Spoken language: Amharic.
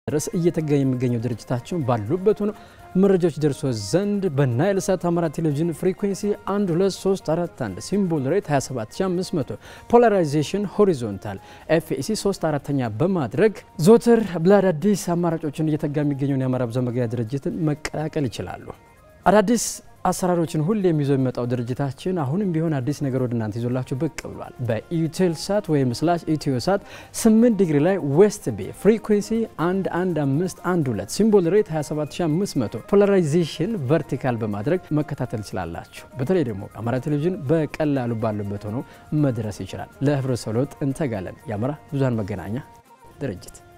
ድረስ እየተጋ የሚገኘው ድርጅታችን ባሉበት ሆኖ መረጃዎች ደርሶ ዘንድ በናይል ሳት አማራ ቴሌቪዥን ፍሪኩንሲ 12341 ሲምቦል ሬት 27500 ፖላራይዜሽን ሆሪዞንታል ኤፍኢሲ 3 አራተኛ በማድረግ ዞትር ለአዳዲስ አማራጮችን እየተጋ የሚገኘውን የአማራ ብዙኃን መገናኛ ድርጅትን መቀላቀል ይችላሉ። አዳዲስ አሰራሮችን ሁሌም ይዞ የሚመጣው ድርጅታችን አሁንም ቢሆን አዲስ ነገር ወደ እናንተ ይዞላችሁ ብቅ ብሏል። በኢቴል ሳት ወይም ስላሽ ኢትዮ ሳት 8 ዲግሪ ላይ ዌስት ቤ ፍሪኩንሲ 11512 ሲምቦል ሬት 27500 ፖላራይዜሽን ቨርቲካል በማድረግ መከታተል ይችላላችሁ። በተለይ ደግሞ አማራ ቴሌቪዥን በቀላሉ ባሉበት ሆኖ መድረስ ይችላል። ለህብረተሰቡ ለውጥ እንተጋለን። የአማራ ብዙኃን መገናኛ ድርጅት